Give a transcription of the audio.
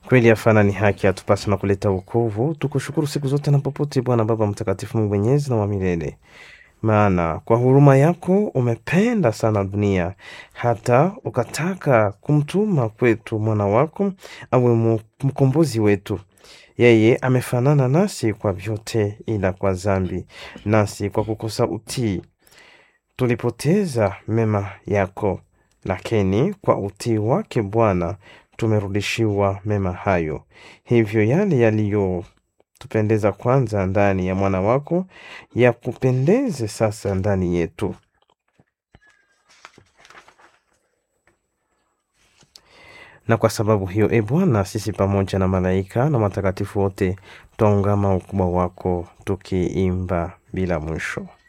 Kweli yafana ni haki atupasa na kuleta wokovu. Tukushukuru siku zote na popote, Bwana Baba Mtakatifu, Mungu mwenyezi na wa milele, maana kwa huruma yako umependa sana dunia hata ukataka kumtuma kwetu mwana wako awe mu- mkombozi wetu. Yeye amefanana nasi kwa vyote, ila kwa dhambi, nasi kwa kukosa utii tulipoteza mema yako, lakini kwa utii wake Bwana tumerudishiwa mema hayo. Hivyo yale yaliyotupendeza kwanza ndani ya mwana wako yakupendeze sasa ndani yetu. Na kwa sababu hiyo, e Bwana, sisi pamoja na malaika na matakatifu wote twaungama ukubwa wako tukiimba bila mwisho.